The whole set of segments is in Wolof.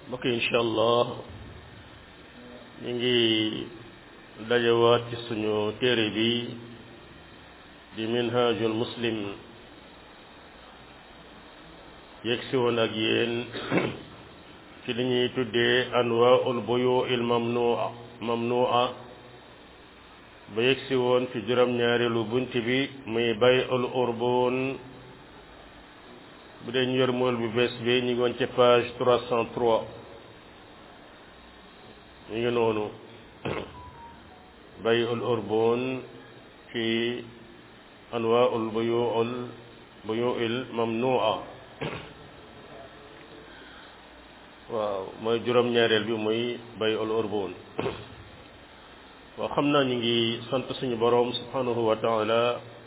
mbokk yi incha allah ñu ngi dajewaat ci suñu téere bi di minhajul muslim yegg si woon ak yéen ci li ñuy tuddee anwaul buyu il mamnua mamnua ba yegg si woon ci juróom-ñaareelu bunt bi muy bay ul urbun bu dee ñu yor mool bu bees bi ñu ngi woon ci page 303 ñu ngi noonu bay ul urbun ci anwaul buyuul buyuil mamnua waaw mooy juróom-ñaareel bi muy bay ul urbun waaw xam naa ñu ngi sant suñu boroom subhanahu wa taala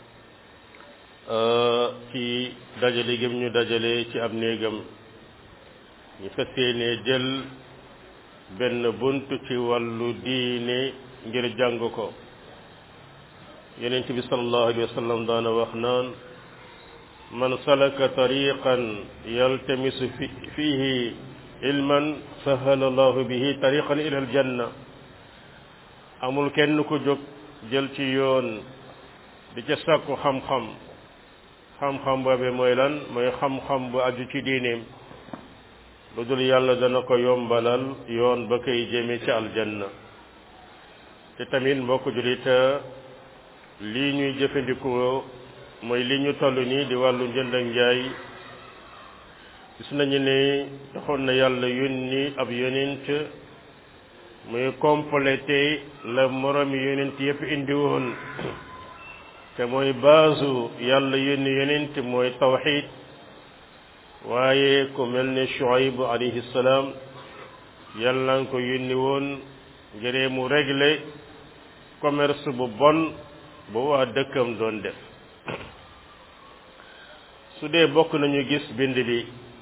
ci dajale gëm ñu dajale ci ab néegam ñu fas yéene jël benn bunt ci wàllu diine ngir jàng ko yonent bi sallallahu alayhi wa sallam daana wax naan man salaka tariqan yaltamisu fi fihi ilman sahala allahu bihi tariqan ila aljanna amul kenn ku jóg jël ci yoon di ca sàkku xam-xam xam-xam boobe mooy lan mooy xam-xam bu aju ci diineem lu dul yàlla dana ko yombalal yoon ba koy jëme ci aljanna te tamit mbokk jullit lii ñuy jëfandikoo mooy li ñu toll nii di wàllu njënd ak njaay gis nañu ne taxoon na yàlla yónni ab yonent muy complété la moromi yonent yépp indi woon te mooy baasu yàlla yónni yonent mooy tawxid waaye ku mel ne Shuayb alayhi salaam yàlla nga ko yónni woon ngir mu régler commerce bu bon bu waa dëkkam doon def su dee bokk nañu gis bind bi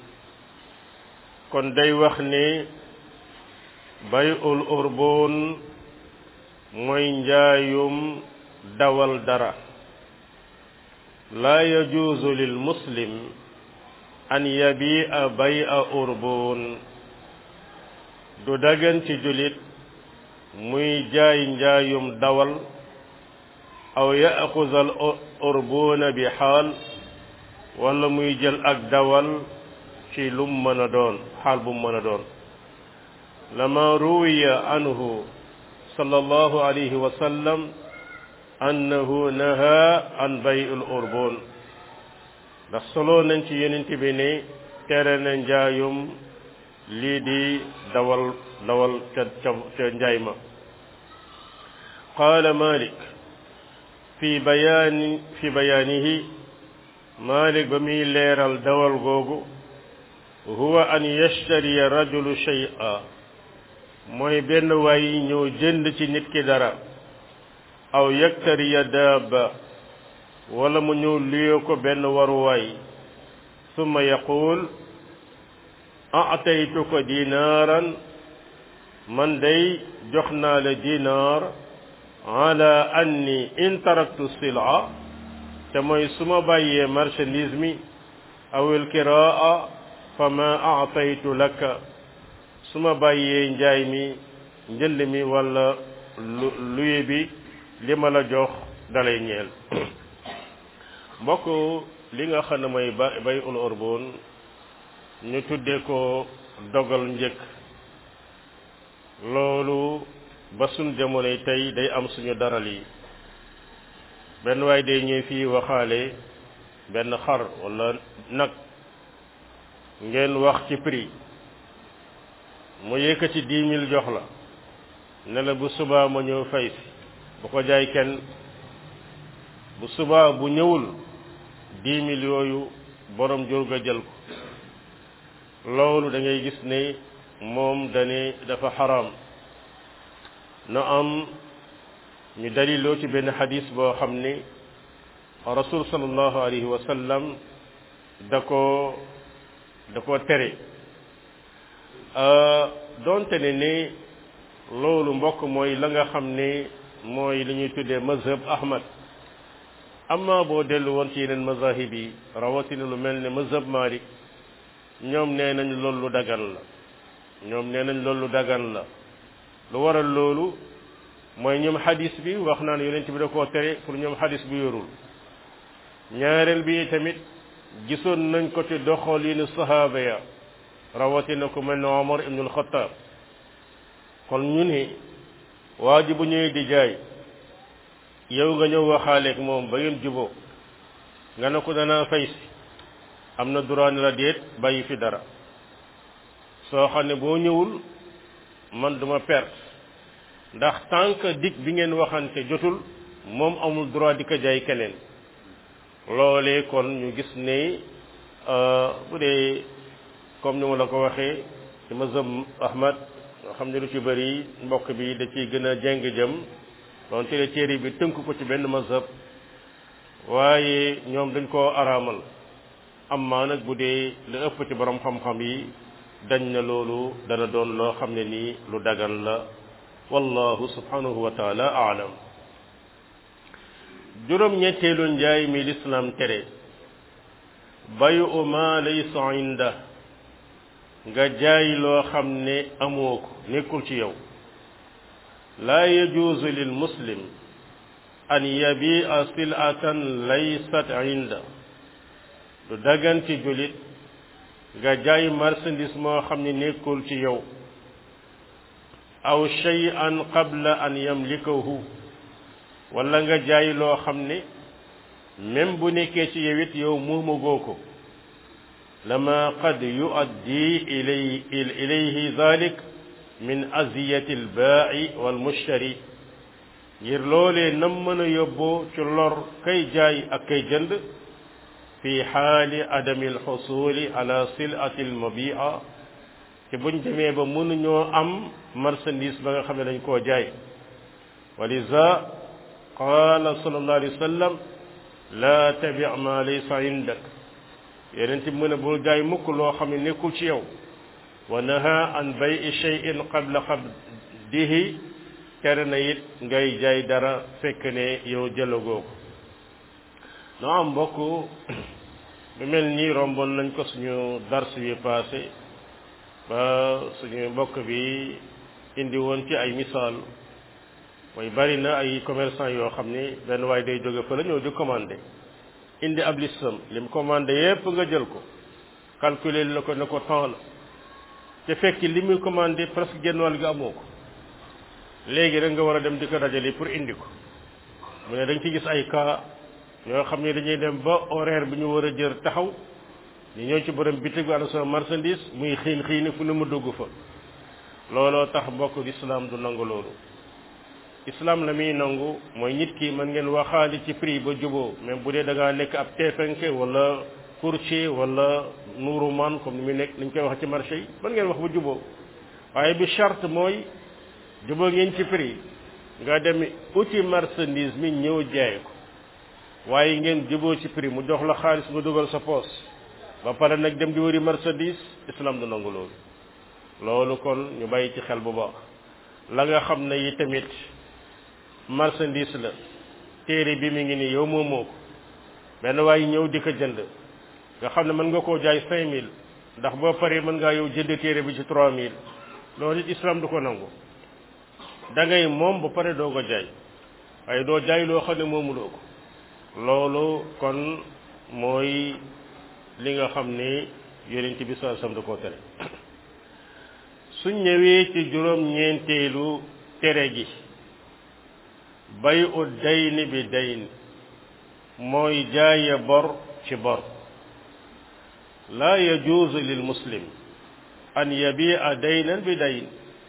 kon day wax ne bay'ul urbun mooy njaayum dawal dara laa yajuuzu lil muslim an yabi'a bay'a urbun du dagan ci julit muy jaay njaayum dawal aw ya'xuza al urbuna bi xaal wala muy jël ak dawal ci lum mën a doon xaal bu mën a doon lama ruwiya anhu sallallahu alayhi wa sallam annahu naha an bay'ul urbun ndax solo nañ ci yonent bi ne tere na njaayum lii di dawal dawal ca ca ca njaay ma qaala malik fi bayaani fi bayaanihi malik ba muy leeral dawal googu huwa an yashtariya rajulu shay'a mooy benn waay ñëw jënd ci nit ki dara aw yaktariya daaba wala mu ñëw luyoo ko benn waruwaay summa yaqul ataytuka dinaaran man day jox naa la dinaar ala anni in taraktu sil'a te mooy su ma bàyyee marchandise mi awil kiraa fa ma ataytu laka su ma bàyyee njaay mi njënd mi wala luye bi li ma la jox dalay ñeel mbokk li nga xam ne mooy ba bay ul urbun ñu tuddee ko dogal njëkk loolu ba suñ jamonoy tey day am suñu daral yi benn waay day ñëw fii waxaale benn xar wala nag ngeen wax ci prix mu yëkkati dix mille jox la ne la bu subaa ma ñëw fay si bu ko jaay kenn bu subaa bu ñëwul dix mille yooyu borom jur ga jël ko loolu da ngay gis ne moom dane dafa xaraam na am ñu daliloo ci benn xadis boo xam ne rasul sallallahu alayhi wa sallam da ko da ko tere doonte ne ne loolu mbokk mooy la nga xam ne mooy li ñuy tuddee mazhab ahmad amma boo dellu woon ci yeneen mazahib yi rawatina lu mel ne mazhab malik ñoom nee nañ loolu lu dagan la ñoom nee nañ loolu dagan la lu waral loolu mooy ñoom xadis bi wax naan yonent bi da koo tere pour ñoom xadis bu yorul ñaareel bi tamit gisoon nañ ko ci doxalinu sahaaba ya rawatina ku mel ne Omar ibnul Xattaab kon ñu ne waa ji bu ñëwee di jaay yow nga ñëw waxaaleeg moom ba ngeen juboo nga ne ko danaa fay si am na droit ni la déet bàyyi fi dara soo xam ne boo ñëwul man duma perte ndax tant que dig bi ngeen waxante jotul moom amul droit di ko jaay keneen loolee kon ñu gis ne bu dee comme ni ma la ko waxee ci mazhab Ahmad nga xam ne lu ci bëri mbokk bi da ciy gën a jeng jëm doon tere téere bi tënk ko ci benn mazhab waaye ñoom dañ koo araamal amma nag bu dee lu ëpp ci borom xam-xam yi dañ na loolu dana doon loo xam ne nii lu dagan la wallahu subhanahu wa taala aalam juróom ñetteelu njaay mi lislaam tere bayu ma laysa inda nga jaay loo xam ne amoo ko nekkul ci yow laa yajuuzu lil muslim an yabia silatan laysat inda du dagan ci julit nga jaay marchandise moo xam ne nekkul ci yow aw shay'an qabla an yamlikahu wala nga jaay loo xam ne même bu nekkee ci yow it yow muumagoo ko lama qad yuaddi ilay ilayhi dalik min aziyati albaa'i walmushtari ngir loolee nam mën a yóbboo ci lor kay jaay ak kay jënd fi xaali adami alxusuli ala silati almabia te buñ demee ba mënuñoo am marchandise ba nga xam ne dañ koo jaay wa liza qaala sallallahu alayhi wa sallam laa tabi ma laysa indak yeneen ti mën a bul jaay mukk loo xam ne nekkul ci yow wa naha an bayi cheyin qabla qabdihi tere na it ngay jaay dara fekk ne yow jëlagoo ko noo am mbokk bu mel nii romboon nañ ko suñu dars bi passé ba suñu mbokk bi indi woon ci ay misaal mooy bari na ay commerçant yoo xam ni benn waaye day jóge fa la ñëw di commandé indi ab listam lim commandé yépp nga jël ko calculer la ko ne ko temps la te fekk li muy commandé presque genn wàll gi amoo ko léegi rek nga war a dem di ko dajale pour indi ko mu ne dañ ci gis ay cas yoo xam ne dañuy dem ba horaire bi ñu war a jër taxaw ñu ñëw ci borom bitig bi ana sama marchandise muy xiin xiini fu ne mu dugg fa looloo tax mbokk islam du nangu loolu islam la muy nangu mooy nit ki mën ngeen waxaali ci prix ba juboo même bu dee da ngaa nekk ab teefenke wala courtier wala nuuruman comme ni muy nekk ni ñu koy wax ci marché yi mën ngeen wax ba juboo waaye bi charte mooy juboo ngeen ci prix nga dem uti marchandise mi ñëw jaay ko waaye ngeen juboo ci prix mu jox la xaalis nga dugal sa poos ba pare nag dem di wëri marchandise islam du nangu loolu loolu kon ñu bàyyi ci xel bu baax la nga xam ne yi tamit marchandise la téere bi mi ngi nii yow moomoo ko benn waaye ñëw di ko jënd nga xam ne mën nga koo jaay cinq mille ndax boo paree mën ngaa yow jënd téere bi ci trois mille loolu it islam du ko nangu da ngay moom ba pare doo ko jaay waaye doo jaay loo xam ne moomuloo ko loolu kon mooy li nga xam ne yonent bi saa sam da koo tere suñ ñëwee ci juróom ñeenteelu tere gi bay u dayni bi dayn mooy jaaye bor ci bor laa yajuuzu lil muslim an yabia daynan bi dayn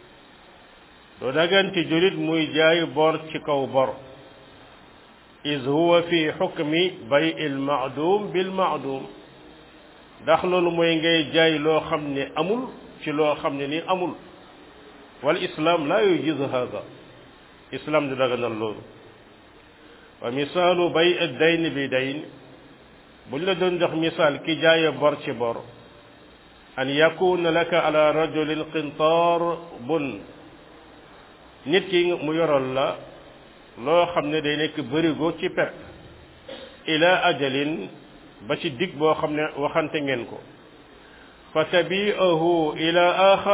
doo dagan ci julit muy jaay bor ci kaw bor is huwa fi xukmi bay il maadum bil maadum ndax loolu mooy ngay jaay loo xam ne amul ci loo xam ne ni amul wal islam la yujizu hada islam du daganal loolu wa misaalu bay dayn bi dayn buñ la doon jox misaal ki jaaye bor ci bor an yakuna laka ala rajulin qintaar bun nit ki mu yoral la loo xam ne day nekk bërigo ci pepp ila ajalin ba ci dig boo xam ne waxante ngeen ko fa tabi'ahu ila axar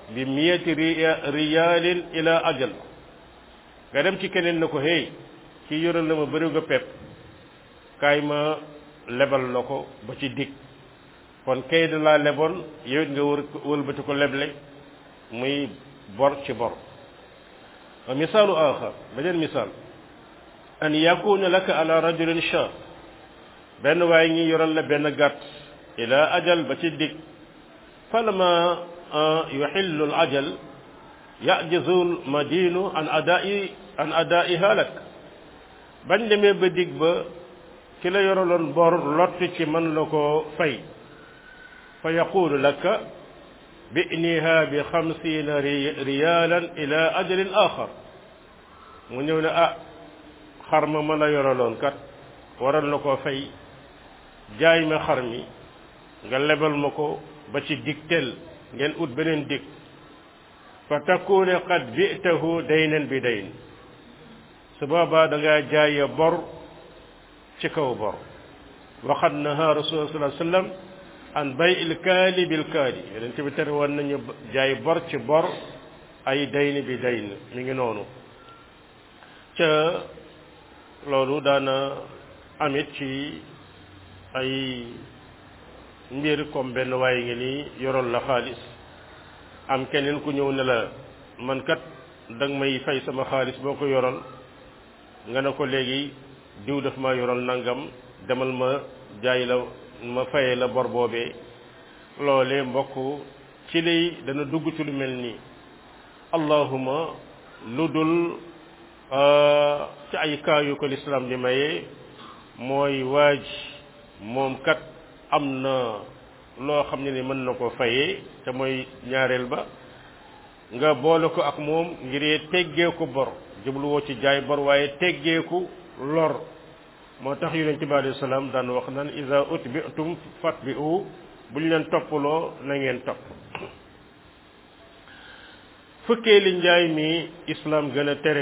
bi miyati riyaalin ila ajal nga dem ci keneen na ko hey kii yoral na ma bëriw nga pepp kaay ma lebal la ko ba ci dig kon kay da laa leboon yow it nga wër wëlbati ko leble muy bor ci bor wa misaalu axar beneen misaal an yakuna laka ala rajulin sha benn waaye ngi yoral la benn gàtt ila ajal ba ci dig falama yuxillu al ajal yajizu al madinu an adai an adaiha lak bañ demee ba dig ba ki la yoraloon bor lott ci mën la ko fay fa yaqulu laka bi'niha bi xamsiina riyaalan ila ajalin axar mu ñëw ne ah xar ma ma la yoraloon kat waral na koo fay jaay ma xar mi nga lebal ma ko ba ci digtel ngeen ut beneen dig fa takuna qad bi'tahu daynan bi dayn su boobaa da ngaa jaay bor ci kaw bor waxat naha rasul sallallahu alayhi wasallam an bay il kaali bil kaali yeneen bi tere woon nañu jaay bor ci bor ay dayn bi dayn mi ngi noonu ca loolu daana amit ci ay mbir comme benn waaye ngi nii yoroon la xaalis am keneen ku ñëw ne la man kat danga may fay sama xaalis boo ko yoral nga ne ko léegi diw daf ma yoral nangam demal ma jaay la ma faye la bor boobee loolee mbokk ci lay dana dugg ci lu mel nii allahuma lu dul ci ay cas yu ko lislaam di maye mooy waaj moom kat am na loo xam ne ni mën na ko fayee te mooy ñaareel ba nga boole ko ak moom ngir teggee ko bor jubluwoo ci jaay bor waaye teggeeku lor moo tax yonent bi alayhi salaam daan wax naan iza utbi'tum fatbi'u bu ñu leen toppaloo na ngeen topp fukkee li njaay mi islaam gën a tere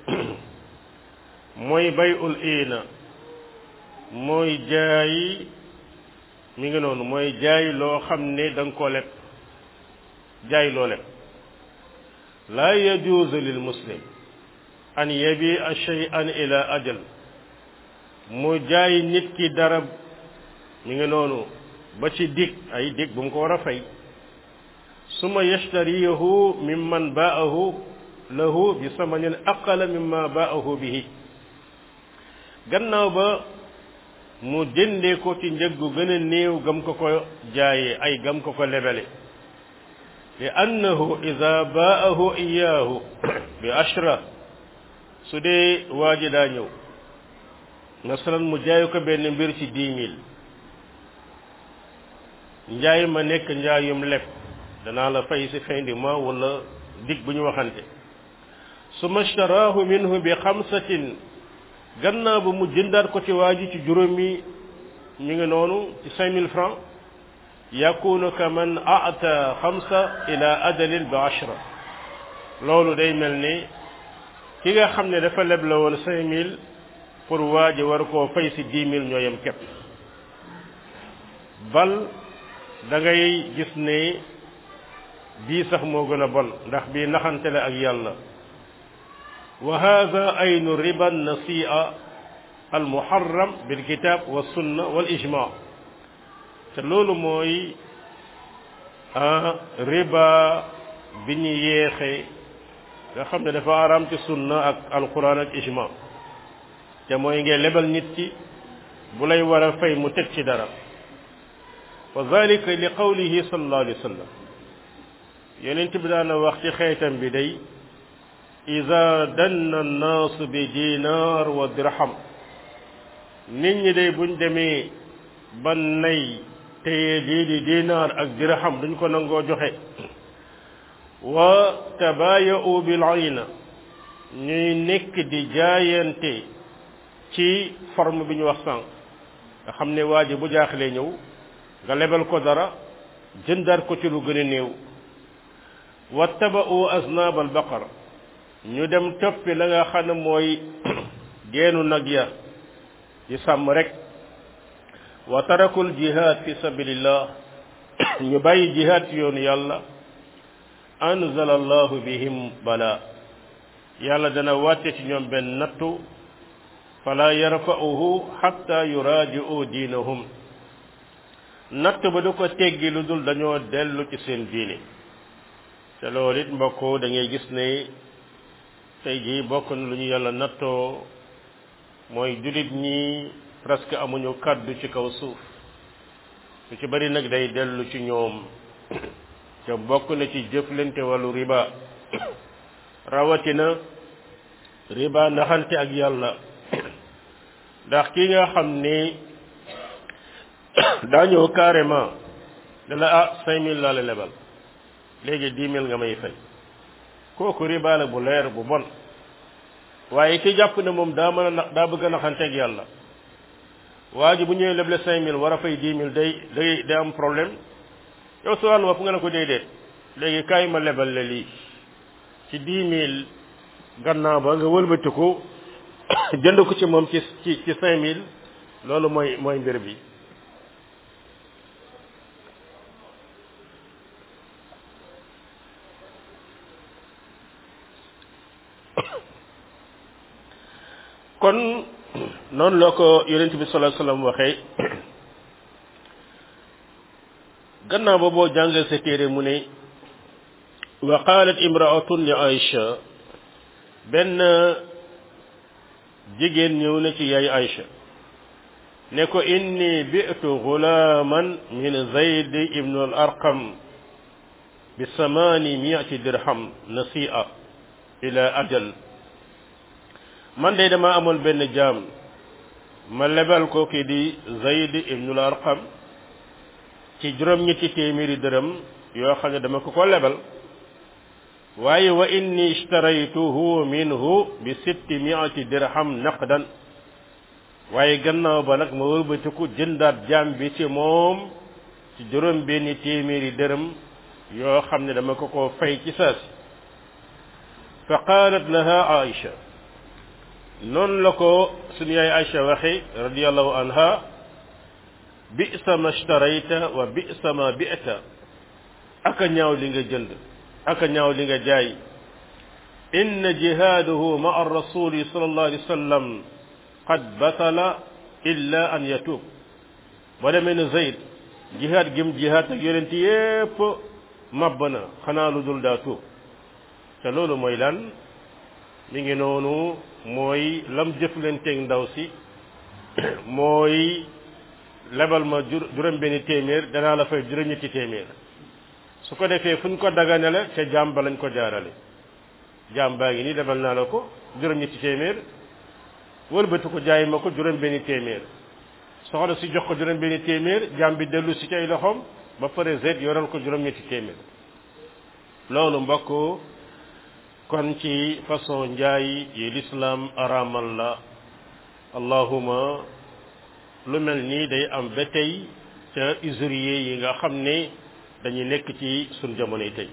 mooy bayul iina mooy jaay mi ngi noonu mooy jaay loo xam ne da nga ko leb jaay loo leb laa yajuuzu lil muslim an yabi'a shay'an ila ajal mu jaay nit ki dara mi ngi noonu ba ci dig ay dig bu mu ko war a fay suma yashtariyahu mimman ba'ahu lahu bi samanin aqala mimma ba'ahu bihi gannaaw ba mu jëndee ko ci njëg gu gën a néew gam ko ko jaayee ay gam ko ko lebele li annahu ida ba'ahu iyaahu bi ashra su dee waa ji daa ñëw masalan mu jaay ko benn mbir ci dix mille njaay ma nekk njaayum leb danaa la fay si fin du mois wala dig bu ñu waxante su mashtarahu minhu bi xamsatin gannaaw ba mu jëndaat ko ci waa ji ci juróomi ñu ngi noonu ci cinq mille francs yakunu ka man ata xamsa ila ajalin bi ashra loolu day mel ni ki nga xam ne dafa leb la woon cinq mille pour waa ji war koo fay si dix mille ñoo yem képp bal da ngay gis ne bii sax moo gën a bon ndax bii naxante la ak yàlla wa hada aynu riba nasia al muharram bil kitab wa sunna wal ijma te loolu mooy riba bi ñu yeexe nga xam ne dafa araam ci sunna ak alquran ak ijma te mooy ngay lebal nit ki bu lay war a fay mu teg ci dara wa zalika li qawlihi sallallahu alayhi wa sallam yonent bi daana wax ci xeetam bi day ida danna annaas bi dinar wa dirham nit ñi day buñ demee ba nay téye lii di dinar ak dirham duñ ko nangoo joxe wa tabaaya'u bil ayna ñuy nekk di jaayante ci forme bi ñu wax sànq nga xam ne waa ji bu jaaxlee ñëw nga lebal ko dara jëndaat ko ci lu gën a néew wattaba'u aznaab al baqar ñu dem toppi la nga xam ne mooy geenu nag ya di sàmm rek wa tarakul jihad fi sabilillah ñu bàyyi jihad ci yoonu yàlla anzala allahu bihim bala yàlla dana wàcce ci ñoom benn nattu fala yarfa'uhu hatta yuraaji'u diinahum natt ba du ko teggi lu dul dañoo dellu ci seen diine te loolu it mbokk da ngay gis ne tey jii bokk na lu ñu yàlla nattoo mooy jullit ñi presque amuñu kàddu ci kaw suuf lu ci bari nag day dellu ci ñoom te bokk na ci jëflante wàllu riba rawatina riba naxante ak yàlla ndax ki nga xam ni daa ñëw carrément ne la ah cinq mille laa la lebal léegi dix mille nga may fay kooku riba la bu leer bu bon waaye ki jàpp ne moom daa mën a nax daa bëgg a naxanteeg yàlla waa ji bu ñëwee leble cinq mille war a fay dix mille day day day am problème yow su wàllu bopp nga ne ko déedéet léegi kaay ma lebal la lii ci dix mille gannaaw ba nga wëlbatiku jënd ko ci moom ci ci ci cinq mille loolu mooy mooy mbir bi kon noonu la ko yonent bi sallallahu alayhi wasallam waxee gannaaw ba boo jàngal sa téere mu ne wa qalat imraatun li Aïcha benn jigéen ñëw na ci yaay Aïcha ne ko inni bi'tu gulaman min Zayd ibn al Arqam bi samani mi'ati dirham nasi'a ila ajal man de dama amoon benn jaam ma lebal ko kii di Zayd ibn al Arqam ci juróom-ñetti téeméeri dërëm yoo xam ne dama ko ko lebal waaye wa inni ishtaraytuhu minhu bi sitti miati dirham naqdan waaye gannaaw ba nag ma wëlbatiku jëndaat jaam bi ci moom ci juróom benni téeméeri dërëm yoo xam ne dama ko ko fay ci saasi fa qaalat laha Aïcha noonu la ko suñu yaay Aïcha waxe radiyallahu anha bi'sa ma ishtarayta wa bi'sa ma bi'ta aka ñaaw li nga jënd aka ñaaw li nga jaay inna jihaadahu ma'a rasuli sallallahu alayhi wa sallam qad batala illa an yatub ba demee ne Zayd jihaad gim jihaad ak yonent yépp mabb na xanaa lu dul daa tuub te loolu mooy lan mi ngi noonu mooy lam jëflanteeg ndaw si mooy lebal ma juróom benni téeméer danaa la fay juróom-ñetti téeméer su ko defee fu ñu ko dagane la ca jaam ba lañ ko jaarale jaam baa ngi nii lebal naa la ko juróom-ñetti téeméer wëlbati ko jaay ma ko juróom benni téeméer soxna si jox ko juróom benni téeméer jaam bi dellu si ci ay loxoom ba pare zet yoral ko juróom-ñetti téeméer loolu mbokk kon ci façon njaay yi lislaam araamal la allahuma lu mel nii day am ba tey ca usurier yi nga xam ne dañuy nekk ci suñ jamonoy tey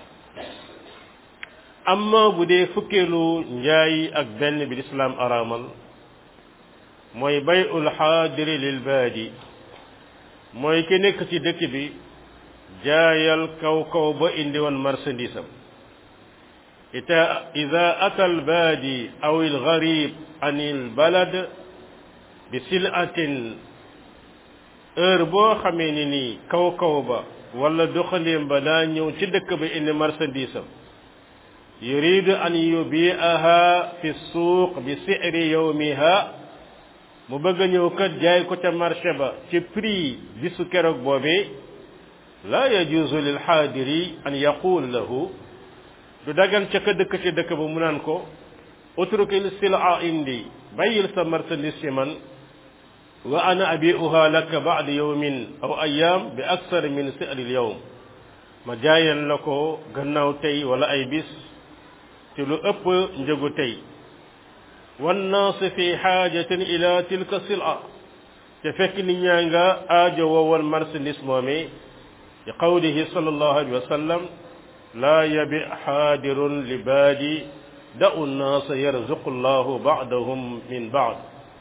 amma bu dee fukkeelu njaay ak benn bi lislaam araamal mooy bayul xaadiri lil baadi mooy ki nekk ci dëkk bi jaayal kaw kaw ba indi woon marchandise am ita ida ata al baadi aw al garib an il balad bi silatin heure boo xamee ni nii kaw kaw ba wala doxandéem ba daa ñëw ci dëkk ba indi marchandise am yuridu an yubiaha fi suuq bi siri yawmiha mu bëgg a ñëw kat jaay ko ca marché ba ci prix bisu keroog boobee la yajuzu lil xaadiri an yaqul lahu du dagan ca ka dëkk ci dëkk ba mu naan ko utrukil sila indi bàyyil sa marchandise ci man wa ana abiuha laka ba'da yawmin aw ayyam bi aksar min si'ril yawm ma jaayal la ko gannaaw tey wala ay bis ci lu ëpp njëgu tey wannaas fi xaajatin ila tilka sila te fekk nit ñaa nga aajo woowoon marchandise moomee li qawlihi sallallahu alayhi wa sallam laa yabi xaadirun li baadi da'u nnaas yarzuqu llahu ba'dahum min ba'd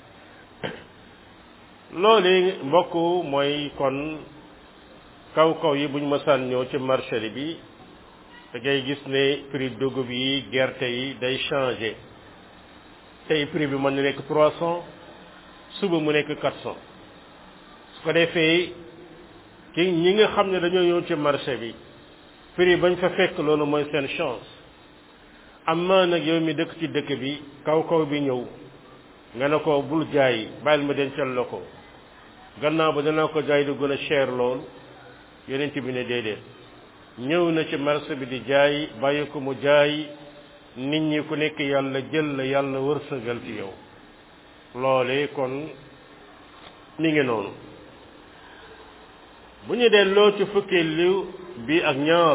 loolu mbokk mooy kon kaw kaw yi buñ mësaan ñëw ci marché bi da ngay gis ne prix dugub yi gerte yi day changé tey prix bi mën na nekk trois cent suba mu nekk quatre cent su ko defee ki ñi nga xam ne dañoo ñëw ci marché bi prix bañ fa fekk loolu mooy seen chance amma nag yow mi dëkk ci dëkk bi kaw kaw bi ñëw nga ne ko bul jaay bàyyil ma dencal la ko gannaaw ba danaa ko jaay du gën a cher lool yonent bi ne déedéet ñëw na ci marché bi di jaay bàyyi ko mu jaay nit ñi ku nekk yàlla jël la yàlla wërsëgal ci yow loole kon mi ngi noonu bu ñu delloo ci fukki liw bi ak ñaar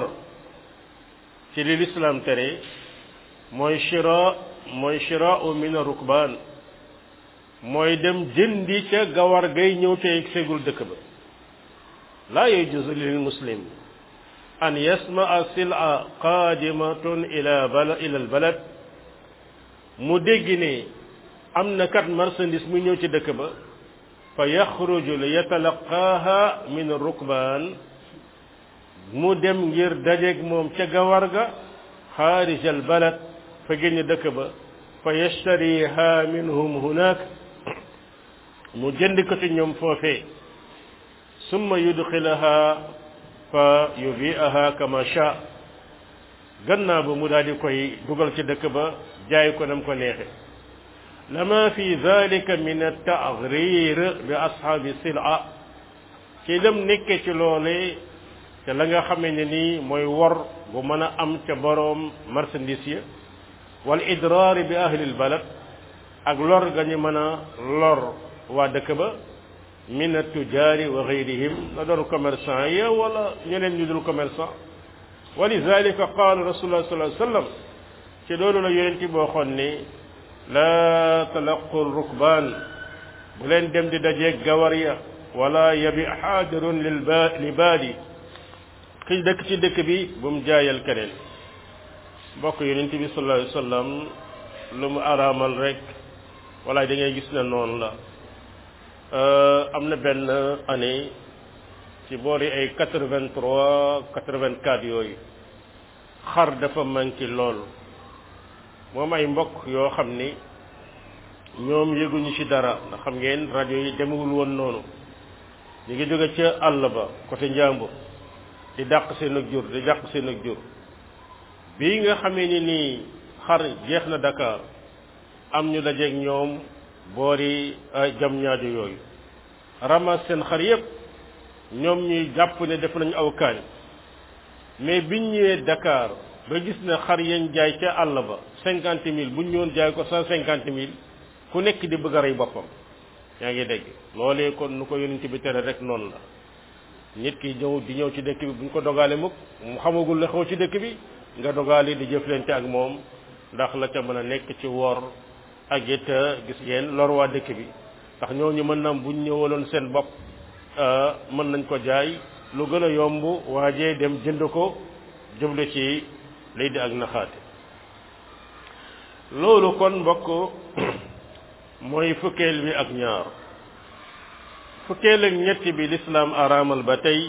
ci li lislaam tere mooy shira mooy shira u min rukbaan mooy dem jëndi ca gawar gay ñëw ca yegg seegul dëkk ba laa yajuzu lil muslim an yasmaa sila qaadimatun ila bala ila al balad mu dégg ne am na kat marchandise mu ñëw ci dëkk ba fa yaxruju li yatalaqaaha min rukbaan mu dem ngir dajeeg moom ca gawar ga xaarij al balad fa génn dëkk ba fa yashtariha minhum hunaak mu jënd ko ci ñoom foofee summa yudxilaha fa yubiaha kama sha gannaaw ba mu daal di koy dugal ci dëkk ba jaay ko nam ko neexe lama fi dalika min at-ta'ghrir bi ashaabi sil'a ci lam nekke ci loole te la nga xamee ne nii mooy wor bu mën a am ca boroom marchandise ya wal idraar bi ahli al-balad ak lor ga ñu mën a lor waa dëkk ba min at-tujaari wa gayrihim la doon commerçant ya wala ñeneen ñu dul commerçant wa lidalika qaala rasulullah sallallahu alayhi wa sallam ci loolu la yonent bi waxoon ni laa talaqu rukbaan bu leen dem di dajeeg gawar ya wala yabi xaadirun lil ba li baadi ki dëkk ci dëkk bi bu mu jaayal keneen mbokk yonent bi sallallahu alayhi wa sallam lu mu araamal rek wala da ngay gis ne noonu la am na benn année ci boori ay quatre-vingt-trois quatre-vingt-quatre yooyu xar dafa manqué lool moom ay mbokk yoo xam ni ñoom yëguñu ci dara ndax xam ngeen rajo yi demewul woon noonu ñu ngi jóge ca àll ba côté Njàmbur di dàq seen ak jur di dàq seen ak jur bii nga xamee ni nii xar jeex na Dakar am ñu dajeeg ñoom boori jam ñaajo yooyu ramas seen xar yépp ñoom ñuy jàpp ne def nañu aw kaañ mais biñ ñëwee Dakar ba gis ne xar yañ jaay ca àll ba cinquante mille buñ ñëwoon jaay ko cent cinquante mille ku nekk di bëgg a rey boppam yaa ngi dégg loolee kon nu ko yonent bi tere rek noonu la nit ki ñëw di ñëw ci dëkk bi buñ ko dogaale mukk mu xamagul la xew ci dëkk bi nga dogaale di jëflante ak moom ndax la ca mën a nekk ci wor ak it gis ngeen lor waa dëkk bi ndax ñooñu mën na buñ ñëwaloon seen bopp mën nañ ko jaay lu gën a yomb waajee dem jënd ko jublu ci lay di ak naxaate loolu kon mbokk mooy fukkeel bi ak ñaar fukkeel ak ñetti bi lislaam araamal ba tey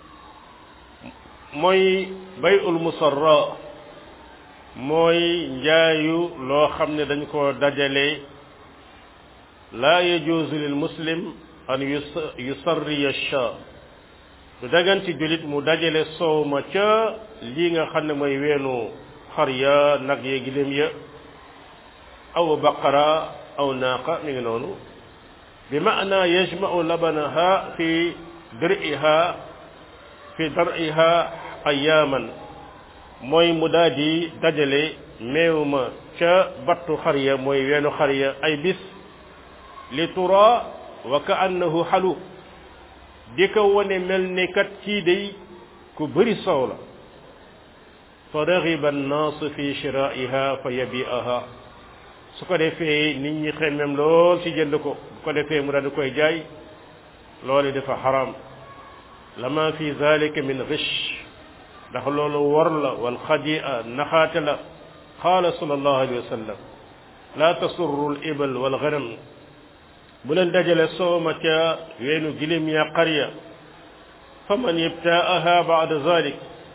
mooy bayul musarra mooy njaayu loo xam ne dañ ko dajale laa yajuuzu lil muslim an yusarriya sha du dagan ci jullit mu dajale soow ma ca lii nga xam ne mooy weenu xar ya nag ya giléem ya aw baqara aw naaqa mi ngi noonu bi maana yajma'u labanaha fi dir'iha fi dar'iha ayaaman mooy mu daal di dajale meew ma ca battu xar ya mooy weenu xar ya ay bis li tura wa ka annahu xalu di ko wane mel ne kat kii day ku bëri soow la fa raxiba annaasu fi shiraiha fa yabi'aha su ko defee nit ñi xemmem lool ci jënd ko bu ko defee mu daal di koy jaay loolu dafa xaram lama fi zalika min ghish ndax loolu wor la wal xadia naxaate la qaala sallallahu alayhi wa sallam la tasurru al ibal wal ghanam bu leen dajale sooma ca weenu gilim ya qarya fa man ibtaaha baada zalik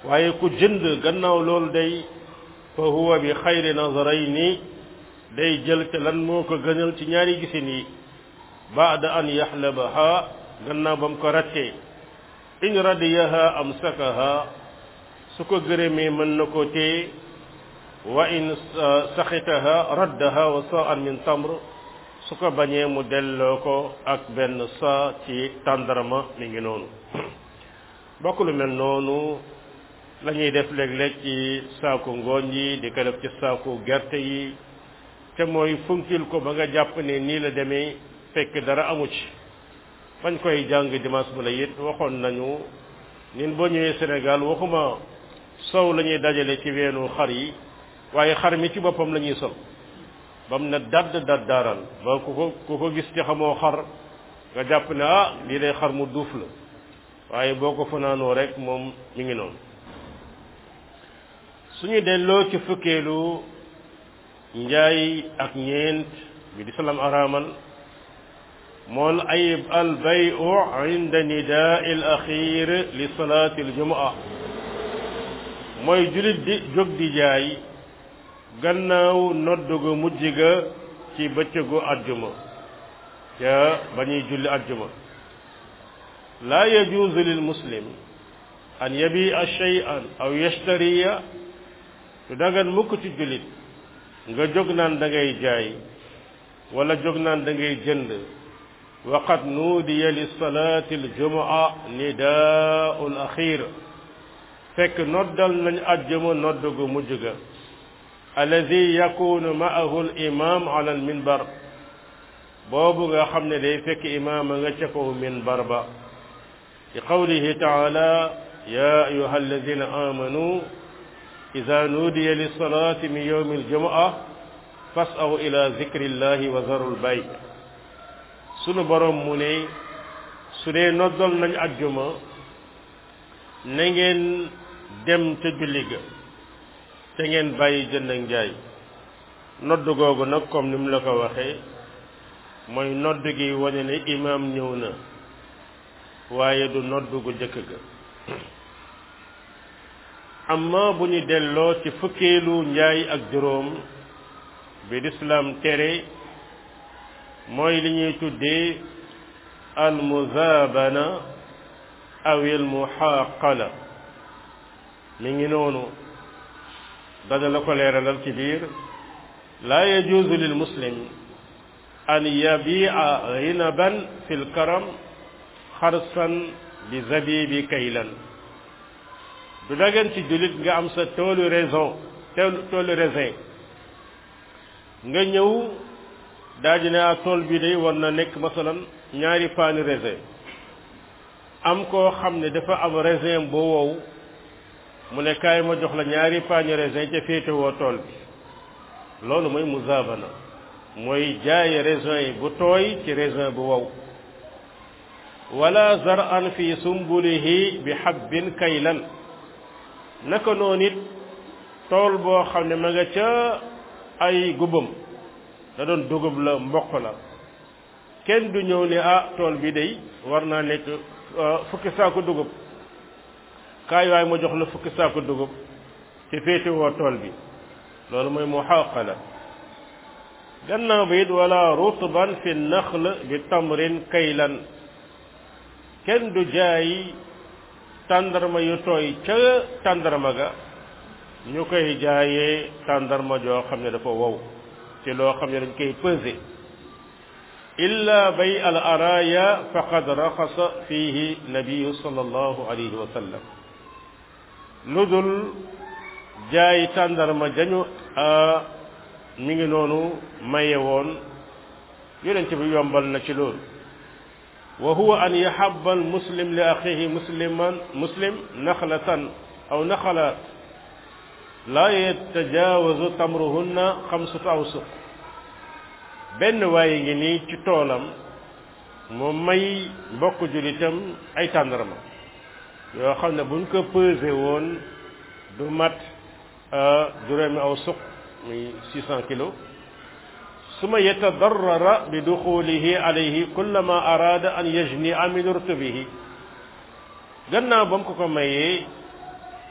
waaye ku jënd gannaaw loolu day fa huwa bi xayri nazarayni day jël te lan moo ko gënal ci ñaari gisin yi baada an yaxlabaha gannaaw ba mu ko rattee in radiyaha amsakaha su ko gërëmee mën na ko téye wa in saxitaha raddaha wa sa'an min tamr su ko bañee mu delloo ko ak benn saa ci tàndarma mi ngi noonu bokk lu mel noonu la ñuy def léeg-léeg ci saaku ngooñ yi di ko def ci saaku gerte yi te mooy funkil ko ba nga jàpp ne nii la demee fekk dara amu ci bañ koy jàng dimanche bu la it waxoon nañu ñun boo ñëwee Sénégal waxuma sow la ñuy dajale ci weenu xar yi waaye xar mi ci boppam la ñuy sol ba mu ne dadd daddaaral ba ku ko ku ko gis ci xamoo xar nga jàpp ne ah lii day xar mu duuf la waaye boo ko fanaanoo rek moom mi ngi noonu suñu delloo ci fukkeelu njaay ak ñeent bi di salaam araamal mool ayib al bayu inda nidaa al axir li salaati al jumaa mooy julit di jóg di jaay gannaaw noddu gu mujj ga ci bëccëgu ajjuma ca ba ñuy julli ajjuma laa yajuuzu lil muslim an yabia shay'an aw yashtariya du dagan mukk ci jullit nga jóg naan da ngay jaay wala jóg naan da ngay jënd waqad nuudiya li salaati aljumaa nidaau l axir fekk noddal nañ ajjuma nodd gu mujj ga alladi yakunu maahu al imam ala al minbar boobu nga xam ne day fekk imaama nga ca kaw minbar ba li qawlihi taala ya ayuha alladina amanu ida nuudiya lissalati min yowmi aljumaa fasaw ila zikri llahi wa zaru lbay sunu borom mu ne su dee noddal nañ ajjuma na ngeen dem ca julli ga te ngeen bàyyi jënd ak njaay nodd googu nag comme ni mu la ko waxee mooy nodd gi wane ne imaam ñëw na waaye du nodd gu jëkk ga amma bu ñu delloo ci fukkeelu njaay ak juróom bi lislaam tere mooy li ñuy tuddee al muzaabana aw al muxaaqala mi ngi noonu dana la ko leeralal ci biir laa yajuuzu lil muslim an yabia ginaban fi lkaram xarsan bi zabibi kaylan du dagan ci jullit nga am sa toolu raison toolu raisin nga ñëw daaji ne a tool bi day war na nekk masalan ñaari paani raisin am koo xam ne dafa am raisin boo wow mu ne kaay ma jox la ñaari paani raisin ca féetewoo tool bi loolu mooy muzaabana mooy jaay raisin yi bu tooy ci raisin bu wow wala zar'an fi sumbulihi bi habbin kaylan naka noonu it tool boo xam ne ma nga ca ay gubam da doon dugub la mboq la kenn du ñëw ne ah tool bi day war naa nekk fukki saako dugub kaay waay ma jox la fukki saako dugub ci féete woo tool bi loolu mooy muxaqala gannaaw ba it wala rutban fi naxl bi tamrin kaylan kenn du jaay tàndarma yu tooy ca tàndarma ga ñu koy jaayee tàndarma joo xam ne dafa wow ci loo xam ne dañ koy peser illa bay al araya faqad raxasa fihi nabiyu sallallahu alayhi wa sallam lu dul jaay tàndarma jañu mi ngi noonu maye woon yonent bi yombal na ci loolu wa huwa an yahabba al muslim li axihi musliman muslim naxlatan aw naxalaat laa yatajaawazu tamruhunna xamsatu awsuq benn waaye ngi nii ci toolam mu may mbokk julitam ay tàndarma yoo xam ne buñ ko pesé woon du mat juróomi aw suq muy six cent kilos suma yetadarrara bi duxulihi alayhi kullama araada an yajnia min rutbihi gannaaw ba mu ko ko mayee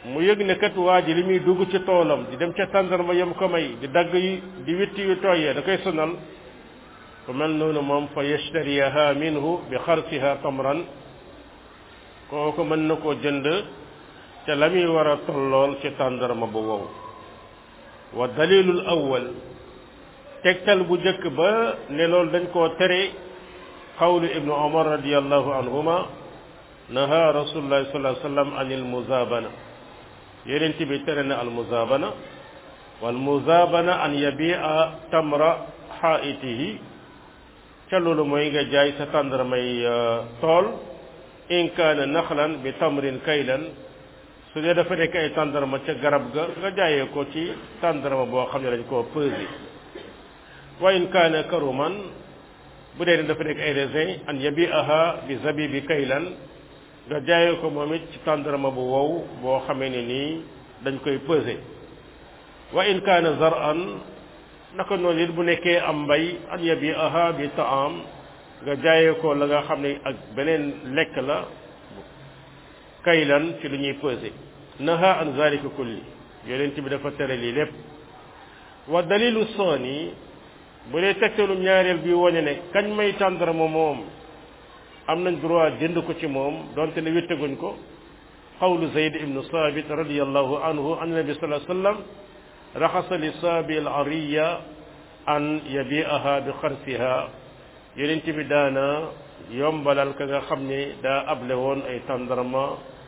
mu yëg ne kat waa ji li muy dugg ci toolam di dem ca tàndarma yam ko may di dagg yi di witti yu tooyee da koy sonal ku mel noonu moom fa yashtariyaha minhu bi xarsiha tamran kooku mën na koo jënd ca la muy war a tollool ci tàndarma bu wow wa dalilul awwal tegtal bu njëkk ba ne loolu dañ koo tere qawlu ibnu omar radiallahu anhuma naha rasulullahi sallallahu alayhi wa sallam anil muzabana yonent bi tere na al muzabana wal muzabana an yabia tamra xaitihi ca loolu mooy nga jaay sa tàndarmay tool in kaana naxlan bi tamrin kaylan su dee dafa nekk ay tàndarma ca garab ga nga jaayee ko ci tàndarma boo xam ne dañ koo pesé wa in kaana karuman bu dee ne dafa nekk ay raisin an yabiaha bi zabibi kaylan nga jaayee ko moom it ci tàndarma bu wow boo xamee ne nii dañ koy pesé wa in kaana zaran naka noonu it bu nekkee am mbay an yabiaha bi taam nga jaayee ko la nga xam ne ak beneen lekk la kaylan ci lu ñuy pesé naha an zalika kulli yonent bi dafa tere lii lépp wa dalilu saani bu dee tegtalu ñaareel bi wane ne kañ may tàndarma moom am nañ droit jënd ko ci moom donte ne wittaguñ ko qawlu zayd ibnu saabit radiallahu anhu an nabi sallallahu alayhi wasallam raxasa li saabi al ariya an yabiaha bi xarsiha yonent bi daana yombalal ka nga xam ne daa able woon ay tàndarma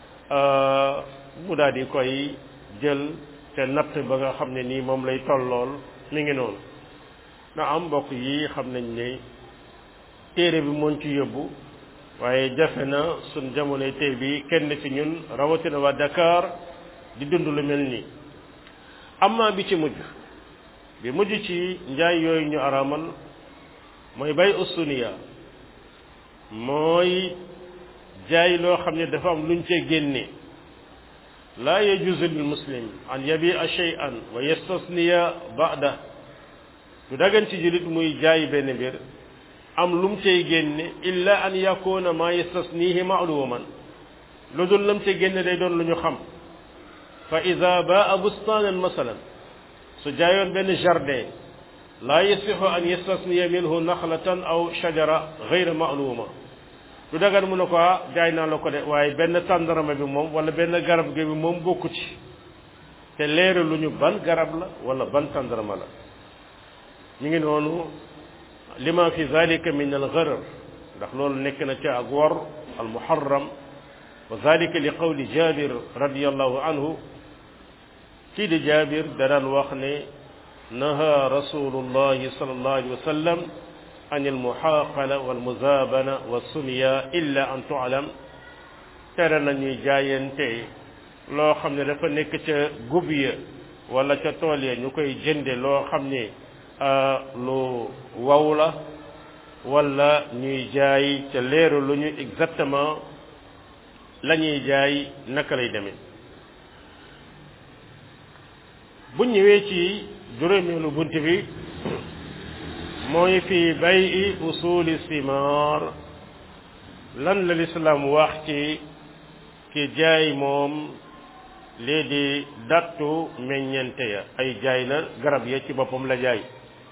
mu daal di koy jël te natt ba nga xam ne nii moom lay tollool mi ngi noonu na am mbokk yi xam nañ ne téere bi moon ci yóbbu waaye jafe na suñ jamonoy tey bi kenn ci ñun rawatina waa Dakar di dund lu mel nii amma bi ci mujj bi mujj ci njaay yooyu ñu araamal mooy bay usuniya mooy jaay loo xam ne dafa am luñ cee génne laa yajuzu lil muslim an yabia shay'an wa yastasniya ba'da du dagan ci jullit muy jaay benn mbir am lum cay génne illa an yakuna ma yastasnihi ma'luman lu dul lam cay génne day doon lu ñu xam fa ida baa bustanan masalan su jaayoon benn jardin laa yasixu an yastasniya minhu naxlatan aw shajara gayra ma'luma du dagan mu ne ko jaay naa la ko de waaye benn tàndarama bi moom wala benn garab gi bi moom bokku ci te leeru lu ñu ban garab la wala ban tàndarama la ñu ngi noonu lima fi zalika min al gharar ndax loolu nekk na ca ak wor al muharram wa zalika li qawli jabir radiallahu anhu kii di jabir da daan wax ne naha rasulullahi sallallahu alayhi wa sallam an al muhaqala wal muzabana wa sumiya illa an tu'lam tere nañuy jaayante loo xam ne dafa nekk ca gub ya wala ca tool ya ñu koy jënde loo xam ne lu waw la wala ñuy jaay ca leeru lu ñu exactement la ñuy jaay naka lay demee bu ñëwee ci juróomeelu bunt bi mooy fi bayi usuli simar lan la lislaam wax ci ki jaay moom lii di dattu meññente ya ay jaay na garab ya ci boppam la jaay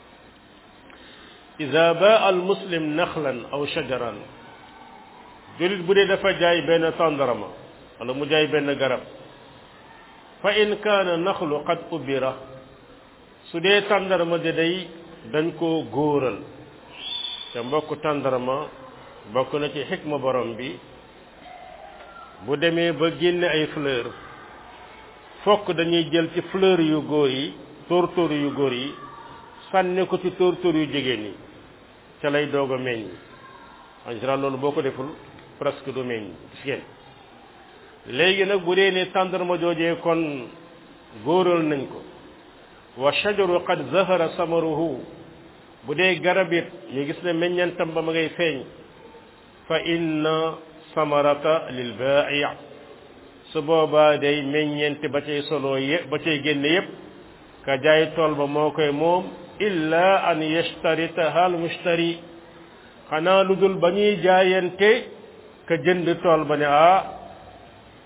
ida baa al muslim naxlan aw shajaran julit bu dee dafa jaay benn tàndarama wala mu jaay benn garab fa in kaana naxlu qad ubira su dee tàndarama de day dañ koo góoral te mbokk tàndarama bokk na ci xikma borom bi bu demee ba génne ay fleur fokk dañuy jël ci fleur yu góor yi tóortóor yu góor yi sànni ko ci tóortóor yu jigéen yi ca lay doog a meññ en général loolu boo ko deful presque du meññ gis ngeen léegi nag bu dee ne tàndarma joojee kon góoral nañ ko wa shajaru qad zahara samaruhu bu dee garab it ñu gis ne meññantam ba ma ngay feeñ fa inna samarata lil bai su boobaa day meññeente ba cay solo yëpp ba cay génne yëpp ka jaay tool ba moo koy moom illa an yashtaritaha al mushtari xanaa lu dul ba ñuy jaayante ka jënd tool ba ne ah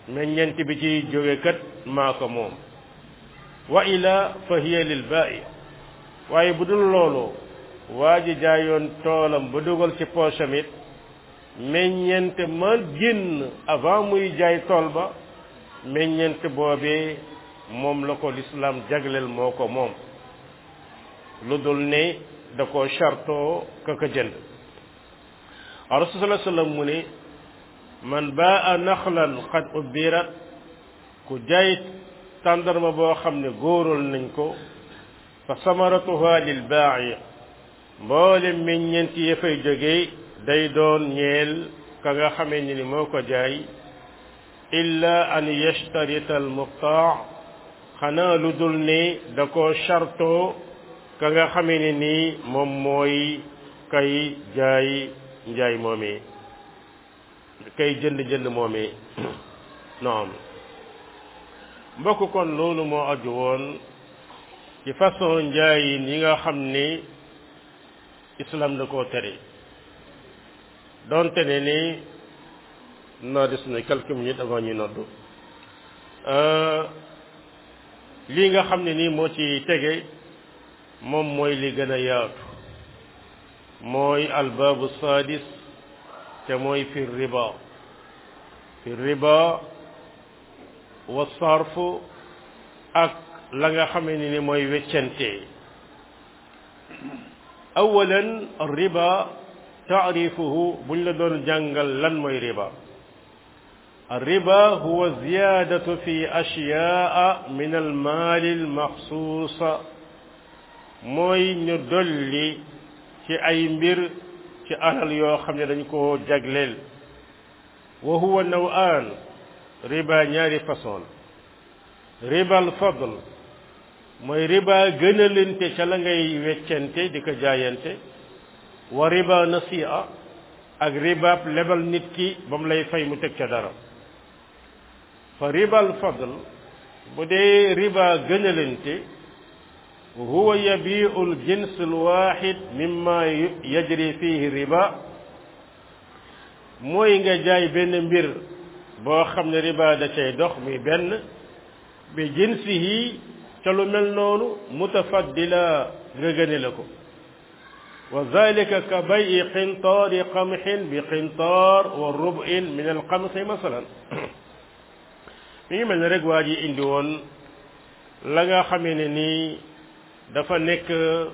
meññent bi ci jóge kat maa ko moom wa ila fa hiya lil ba'i waaye bu dul loolu waa ji jaayoon toolam ba dugal ci poosam it meññent ma génn avant muy jaay tool ba meññent boobee moom la ko lislaam jagleel moo ko moom lu dul ne da ko chartoo ka ko jënd rasul sallallahu alayhi wasallam mu ne man baa naxlan qad ubbirat ku jaay tàndarma boo xam ne góoral nañ ko fa samaratuha lil baa'i mboole meññeent ya fay jógee day doon ñeel ka nga xamee ni moo ko jaay illa an yashtarita al muqtaa xanaa lu dul ne da ko chartoo ka nga xamee ne nii moom mooy kay jaay njaay moomee kay jënd jënd moomee noonu mbokk kon loolu moo aju woon ci façon njaayin yi nga xam ni islam da koo tere donte ne ni naa des na quelques minutes avant ñuy noddu lii nga xam ne nii moo ci tege moom mooy li gën a yaatu mooy albaabu sadis te mooy fi riba fi riba wa sarfu ak la nga xamee ni ni mooy weccante awalan riba taarifuhu buñ la doon jàngal lan mooy riba الربا هو زيادة في أشياء من المال المخصوص mooy ñu dolli ci ay mbir ci alal yoo xam ne dañ ko jagleel wa huwa naw'an riba ñaari façon riba al fadl mooy riba gënalante ca la ngay weccante di ko jaayante wa riba nasi'a ak ribaab lebal nit ki ba mu lay fay mu teg ca dara fa riba al fadl bu dee riba gënalante huwa yabiu ljins alwaxid mimma yajri fihi riba mooy nga jaay benn mbir boo xam ne riba da cay dox muy benn bi jinsihi ca lu mel noonu mutafaddila nga gëne la ko wa zalika ka bayi qintaari qamxin bi qintaar wa rub'in min alqamxi masalan mi ngi mel ne rek waa ji indi woon la nga xamee ne nii dafa nekk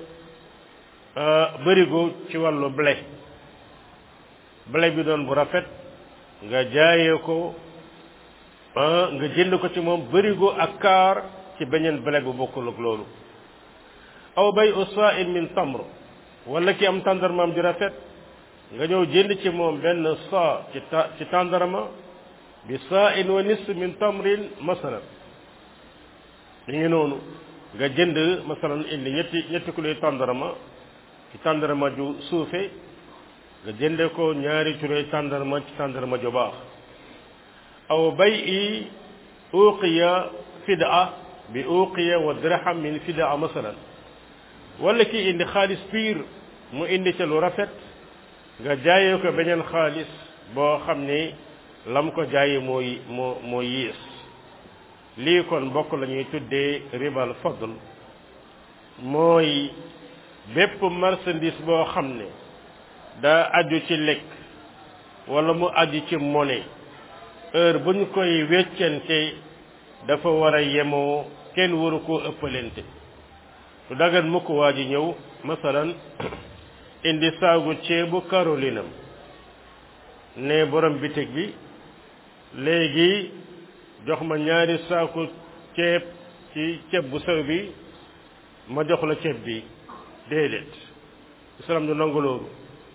bërigo ci wàllu blé blé bi doon bu rafet nga jaayee ko nga jënd ko ci moom bërigo ak kaar ci beneen blé bu bokkul ak loolu aw bay usaa'in min tamr wala ki am tàndarmaam ju rafet nga ñëw jënd ci moom benn saa ci ta ci tàndarma bi saa'in wa nis min tamrin masalan mi ngi noonu nga jënd masalan indi ñetti ñetti kilo tàndarma ci tàndarma ju suufe nga jënde ko ñaari kilo tàndarma ci tàndarma ju baax aw bay i uqiya fidaa bi uqiya wa dirham min fidaa masalan wala ki indi xaalis piir mu indi ca lu rafet nga jaayee ko beneen xaalis boo xam ni lam ko jaayee mooy moo moo yiis lii kon bokk la ñuy tuddee ribal fadl mooy bépp marchandise boo xam ne daa aju ci lekk wala mu aju ci monnaie heure bu ñu koy weccante dafa war a yemoo kenn waru koo ëppalente lu dagan mukk waa ji ñëw masalan indi saagu ceebu karolinam ne borom bitig bi léegi jox ma ñaari saaku ceeb ci ceeb bu sew bi ma jox la ceeb bi déedéet islam du nangu loolu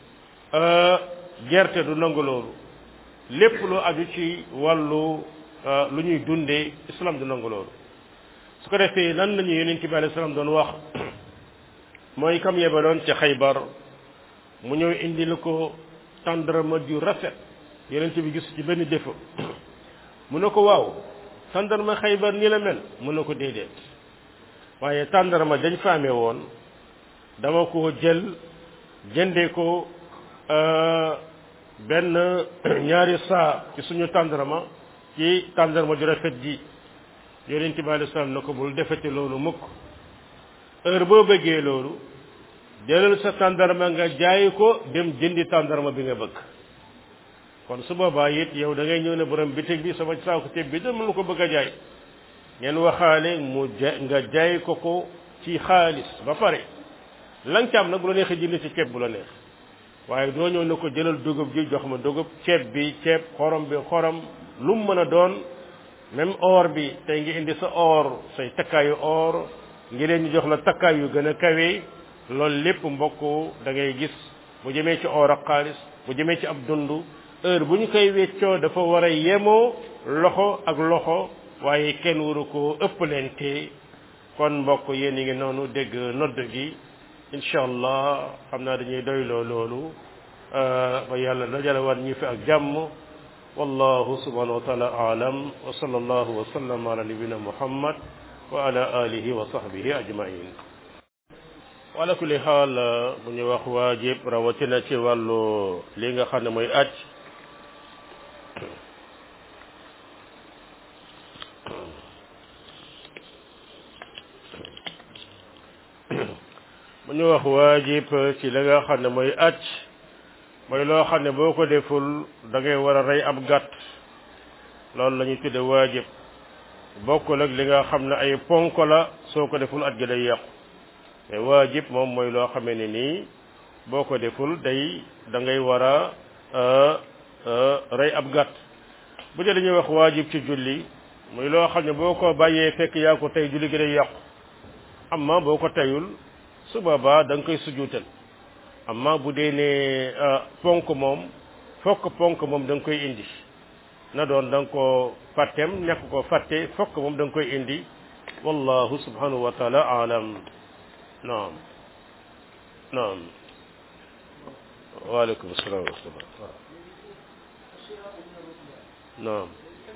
gerte du nangu loolu lépp lu aju ci wàllu lu ñuy dundee islam du nangu loolu su ko defee lan la ñu yonent bi alayhi salaam doon wax mooy kam yebaloon ci xaybar mu ñëw indi la ko tàndarma ju rafet yonent bi gis ci benn défaut mu ne ko waaw tàndarma xaybar ni la mel mu ne ko déedéet waaye tàndarma dañ fa amee woon dama ko jël jëndee ko benn ñaari saa ci suñu tàndarma ci tàndarma ju rafet ji yonent bi alei salaam na ko bul defete loolu mukk heure boo bëggee loolu jëlal sa tàndarma nga jaay ko dem jëndi tàndarma bi nga bëgg kon su boobaa it yow da ngay ñëw ne borom bitig bi sama saako ceeb bi dama la ko bëgg a jaay ngeen waxaale mu ja nga jaay ko ko ci xaalis ba pare la nga ci am nag bu la neexee jënd ci ceeb bu la neex waaye doo ñëw ne ko jëlal dugub ji jox ma dugub ceeb bi ceeb xorom bi xorom lu mu mën a doon même or bi tey ngi indi sa or say takkaayu or ngi leen ñu jox la takkaay yu gën a kawe loolu lépp mbokk da ngay gis bu jëmee ci or ak xaalis bu jëmee ci ab dund heure bu ñu koy weccoo dafa war a yemoo loxo ak loxo waaye kenn waru ko ëppalente kon mbokk yéen yi ngi noonu dégg nodd gi incha allah xam naa dañuy doyloo loolu ba yàlla dajale war ñi fi ak jàmm wallahu subhanahu wa taala aalam wa sallallahu wa sallam ala nabina muhammad wa ala alihi wa sahbihi ajmain wala kulli xaal bu ñu wax waajib rawatina ci wàllu li nga xam ne mooy aj bu ñu wax waajib ci la nga xam ne mooy aj mooy loo xam ne boo ko deful da ngay war a rey ab gàtt loolu la ñuy tudde waajib bokkul ak li nga xam ne ay ponk la soo ko deful aj gi day yàqu mais waajib moom mooy loo xamee ne nii boo ko deful day da ngay war a rey ab gàtt bu dee dañuy wax waajib ci julli muy loo xam ne boo ko bàyyee fekk yaa ko tey julli gi day yàqu amma boo ko teyul su boobaa da nga koy sujuutal amma bu dee ne ponk moom fokk ponk moom da nga koy indi na doon da nga ko fàtteem nekk ko fàtte fokk moom da nga koy indi wallahu subhanahu wa taala alam naam naam waaleykum salaam wa rahmatullah naam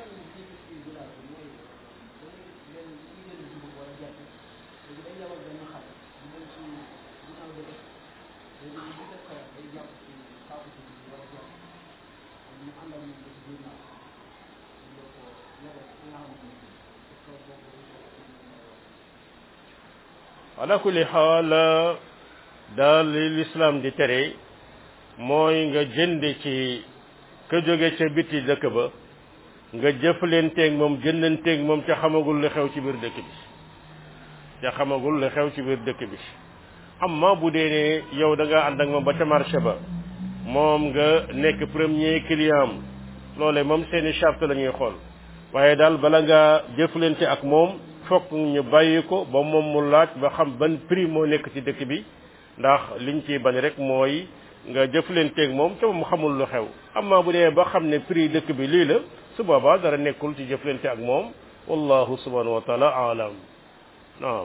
ala kulli xaal daal li lislaam di tere mooy nga jënd ci ka jóge ca biti dëkk ba nga jëflanteeg moom jëndanteeg moom ca xamagul li xew ci biir dëkk bi ca xamagul li xew ci biir dëkk bi amma bu dee ne yow da nga ànd ak moom ba ca marché ba moom nga nekk premier client am loole moom seeni charte la ñuy xool waaye daal bala nga jëflante ak moom fokk ñu bàyyi ko ba moom mu laaj ba xam ban prix moo nekk ci dëkk bi ndax liñ ciy bañ rek mooy nga jëflanteeg moom te mu xamul lu xew amma bu dee ba xam ne prix dëkk bi lii la su boobaa dara nekkul ci jëflante ak moom wallahu subhanahu wa taala alam naam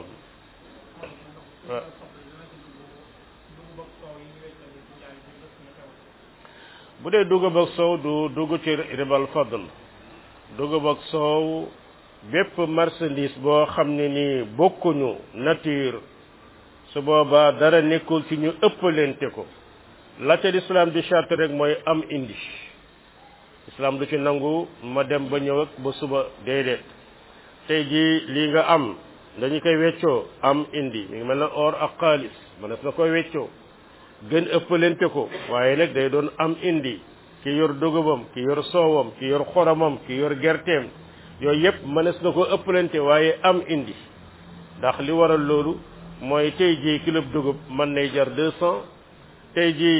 bu dee dugub ak soow du dugg ci ribal fadl dugub ak soow bépp marchandise boo xam ne ni bokkuñu nature su boobaa dara nekkul ci ñu ëppalente ko la ca lislaam di charte rek mooy am indi islam du ci nangu ma dem ba ñëw ak ba suba déedéet tey jii lii nga am dañu koy weccoo am indi mi ngi mel na or ak xaalis mënees na koy weccoo gën ëppalente ko waaye nag day doon am indi ki yor dugubam ki yor soowam ki yor xoromam ki yor gerteem yooyu yëpp mënees na ko ëppalante waaye am indi ndax li waral loolu mooy tey jii kilo dugub mën nay jar deux cent tey jii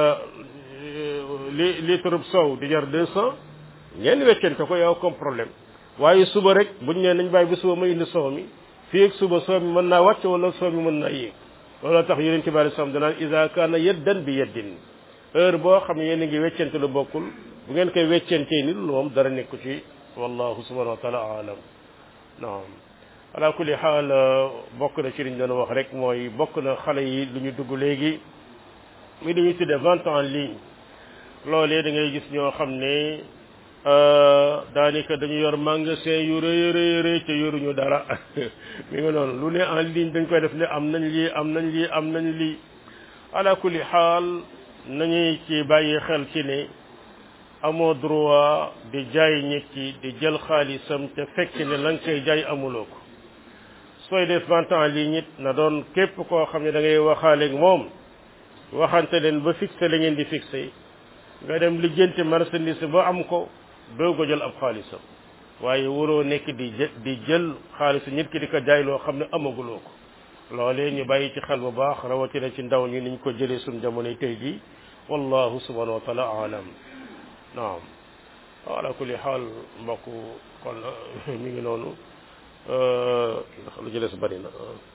li litre soow di jar deux cent ngeen weccante ko yow comme problème waaye suba rek buñ nee nañ bàyyi ba suba ma indi soow mi fii ak suba soow mi mën naa wàcc wala soow mi mën naa yéeg looloo tax yeneen ci bari sam danaan isa kaana yeddan bi yeddin heure boo xam ne yéen a ngi weccante lu bokkul bu ngeen koy weccantee ni lu moom dara nekku ci wallahu subhanahu wa taala alam naam ala kulli xaal bokk na ci liñ doon wax rek mooy bokk na xale yi lu ñu dugg léegi mi dañuy tudde vente en ligne loolee da ngay gis ñoo xam ne daanaka dañu yor magasin yu rëy rëy rëy te yoruñu dara mi ngi noonu lu ne en ligne dañ koy def ne am nañ lii am nañ lii am nañ lii ala kulli xaal nañuy ci bàyyi xel ci ne amoo droit di jaay nit ki di jël xaalisam te fekk ne la nga koy jaay amuloo ko sooy def vente en ligne it na doon képp koo xam ne da ngay waxaaleeg moom waxante leen ba fixé la ngeen di fixé nga dem lijjanti marchandise ba am ko doo ko jël ab xaalisam waaye waroo nekk di jë di jël xaalisu nit ki di ko jaay loo xam ne amaguloo ko loolee ñu bàyyi ci xel bu baax rawatina ci ndaw ñi niñ ko jëlee suñ jamonoy tey ji wallahu subhanahu wa taala alam naam ala kulli xaal mbokk kon mi ngi noonu ndax lu ci des bari na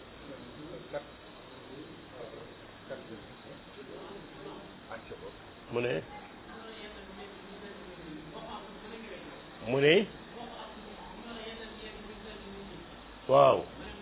mu ne mu ne waaw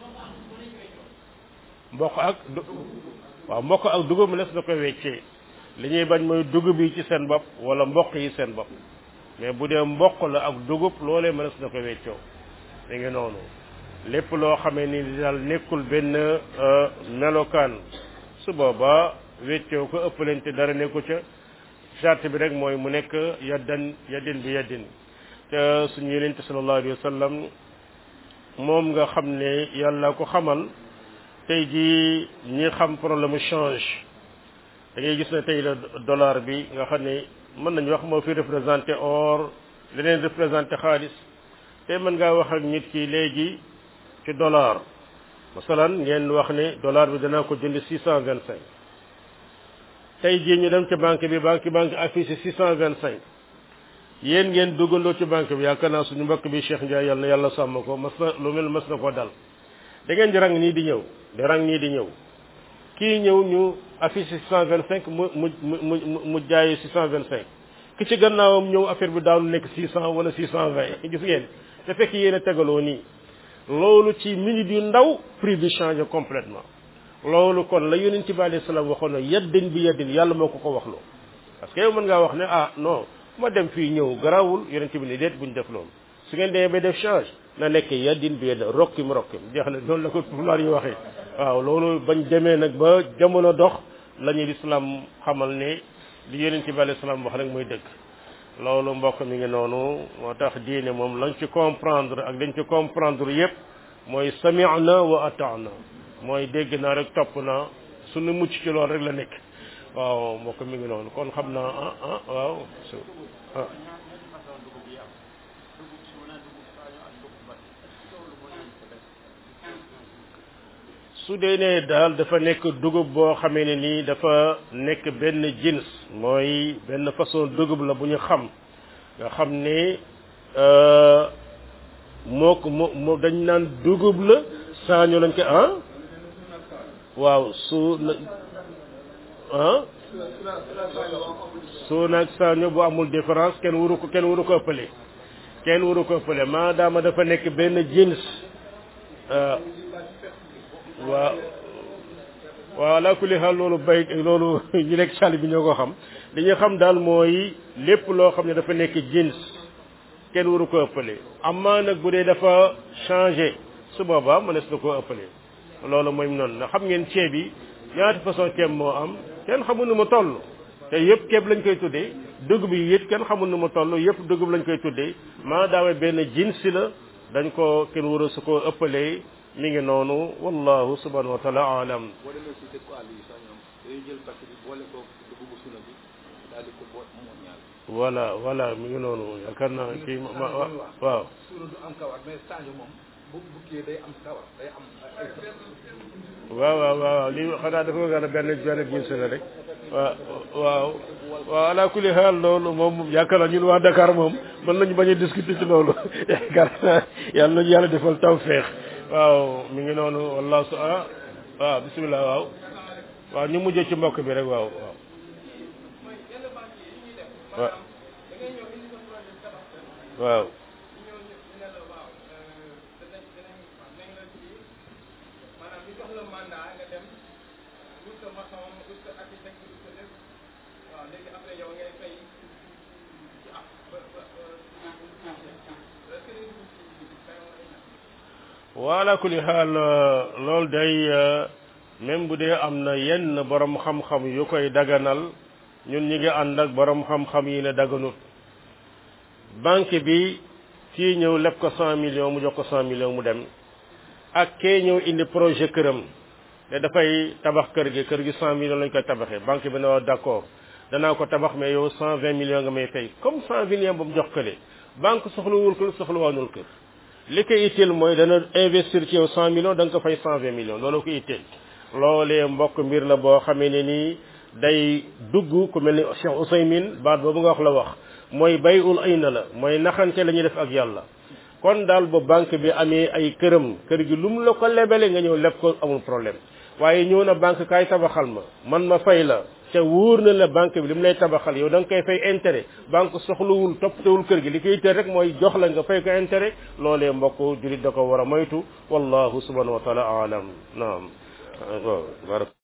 mboq ak du waaw mboq ak dugub mu nes na ko weccee li ñuy bañ mooy dugub yi ci seen bopp wala mboq yi seen bopp mais bu dee mboq la ak dugub loolee mënees na ko weccoo da ngi noonu lépp loo xamee ni daal nekkul benn melokaan su boobaa weccoo ko ëppalante dara nekku ca charte bi rek mooy mu nekk yaddan yaddin bi yaddin te suñu yenente sallallahu alayhi wa sallam moom nga xam ne yàlla ko xamal tey jii ñi xam problème change da ngay gis ne tey la dollar bi nga xam ne mën nañu wax moo fi représenté or leneen représenté xaalis te mën ngaa wax ak nit ki léegi ci dollar masalan ngeen wax ne dollar bi danaa ko jënd six cent vingt cinq tey jii ñu dem ci banque bi banque banque affiché six cent vingt cinq yéen ngeen duggandoo ci banque bi yaakaar naa suñu mbokk bi Cheikh Ndiaye yàlla na yàlla sàmm ko mas na lu mel mas na koo dal da ngeen di rang nii di ñëw di rang nii di ñëw kii ñëw ñu affiché six cent vingt cinq mu mu mu mu mu jaayee six cent vingt cinq ki ci gannaawam ñëw affaire bi daanu nekk six cent wala six cent vingt gis ngeen te fekk yéen a tegaloo nii loolu ci minute yu ndaw prix bi changé complètement loolu kon la yonent bi alayhi salaam waxoon na yaddin bi yaddin yàlla moo ko ko wax loo parce que yow mën ngaa wax ne ah non ma dem fii ñëw garawul yonent bi ni déet buñ def loolu su ngeen demee ba def change na nekk yaddin bi yaddin rokkim rokkim jeex na noonu la ko pulaar yi waxee waaw loolu bañ demee nag ba jamono dox la ñu lislaam xamal ne li yonent bi alayhi salaam wax rek mooy dëgg loolu mbokk mi ngi noonu moo tax diine moom lañ ci comprendre ak dañ ci comprendre yépp mooy sami'na wa ata'na mooy dégg naa rek topp naa suñu mucc ci loolu rek la nekk waaw mbokk mi ngi noonu kon xam naa ah ah waaw su ah su dee ne daal dafa nekk dugub boo xamee ne nii dafa nekk benn jins mooy benn façon dugub la bu ñu xam nga xam ne moo ko moo dañ naan dugub la saaño lañ ko ah waaw su ah su nag saaño bu amul différence kenn waru ko kenn waru ko ëppale kenn waru ko ëppale maadaama dafa nekk benn jins waaw waaw ala kulli xaal loolu bay loolu ñu nekk sàll bi ñoo ko xam li ñu xam daal mooy lépp loo xam ne dafa nekk jins kenn waru ko ëppale amaa nag bu dee dafa changé su boobaa mënees na koo ëppale loolu mooy noonu ndax xam ngeen ceeb yi ñaata façon ceeb moo am kenn xamul nu mu toll te yëpp ceeb lañ koy tuddee dugub yi it kenn xamul nu mu toll yëpp dugub lañ koy tuddee maadaama benn jinsi la dañ ko kenn waru su ko ëppalee mi ngi noonu wallahu subhanahu wa taala alam boo demee si dëkku àll yi sax ñoom dañuy jël paquet bi boole ko dugubu suna bi daal di ko boot moo ñaar voilà voilà mi ngi noonu yaakaar naa kii ma waaw suuna du am kawar mais Sadio moom bu bu kii day am kawar day am ay waaw waaw waaw lii xanaa dafa gën a benn benn gis la rek waaw waaw waaw ala kulli xaal loolu moom yaakaar naa ñun waa Dakar moom mën nañu bañ a discuter ci loolu yaakaar naa yàlla nañu yàlla defal tawfeex waaw mi ngi noonu wallahu su ah waaw bisimilah waaw waaw ñu mujjee ci mbokk bi rek waaw waaw waaw waaw wala kulli xaal loolu day même bu dee am na yenn borom xam-xam yu koy daganal ñun ñi ngi ànd ak borom xam-xam yi ne daganut banque bi kii ñëw leb ko cent millions mu jox ko cent millions mu dem ak kee ñëw indi projet këram te dafay tabax kër gi kër gi cent millions lañ koy tabaxee banque bi na wax d'accord danaa ko tabax mais yow cent vingt millions nga may fay comme cent millions ba mu jox kële banque soxlawul kër soxlawaanul kër li ko itteel mooy dana investir ci yow cent millions da nga ko fay cent vingt millions loolu ko itteel loolee mbokk mbir la boo xamee ne nii day dugg ku mel ni Cheikh Ousaymin baat boobu nga wax la wax mooy bay ul ay na la mooy naxante la ñuy def ak yàlla kon daal ba banque bi amee ay këram kër gi lu mu la ko lebele nga ñëw leb ko amul problème waaye ñëw na banque kaay tabaxal ma man ma fay la te wóor na la banque bi li mu lay tabaxal yow da nga koy fay intérêt banque soxlawul toppatewul kër gi li koy teel rek mooy jox la nga fay ko intérêt loolee mbokk julit da ko war a moytu wallahu subhanahu wa taala alam naam waaw